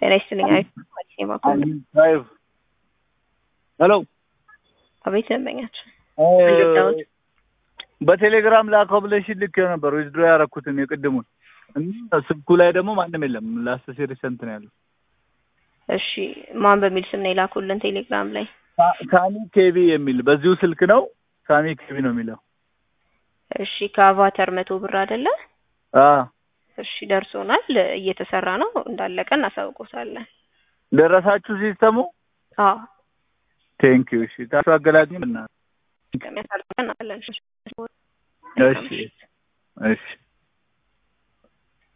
ጤና ይስጥልኝ። አሪፍ አዲስ የባኮ ፋይቭ ሄሎ አቤት ደንበኛችን በቴሌግራም ላከው ብለሽኝ ልኬው ነበር ዊዝድሮ ያደረኩትን የቅድሙን እና ስልኩ ላይ ደግሞ ማንም የለም። ላስት ሴሪሰንት ነው ያለው። እሺ ማን በሚል ስም ነው የላኩልን ቴሌግራም ላይ? ሳሚ ኬቢ የሚል በዚሁ ስልክ ነው። ሳሚ ኬቢ ነው የሚለው። እሺ ከአቫተር መቶ ብር አይደለ? አዎ እሺ ደርሶናል። እየተሰራ ነው። እንዳለቀ እናሳውቆታለን። ደረሳችሁ ሲስተሙ? አዎ ቴንክ ዩ። እሺ ታሱ አገላግኝ እና ከሚያሳልፈን አለን። እሺ እሺ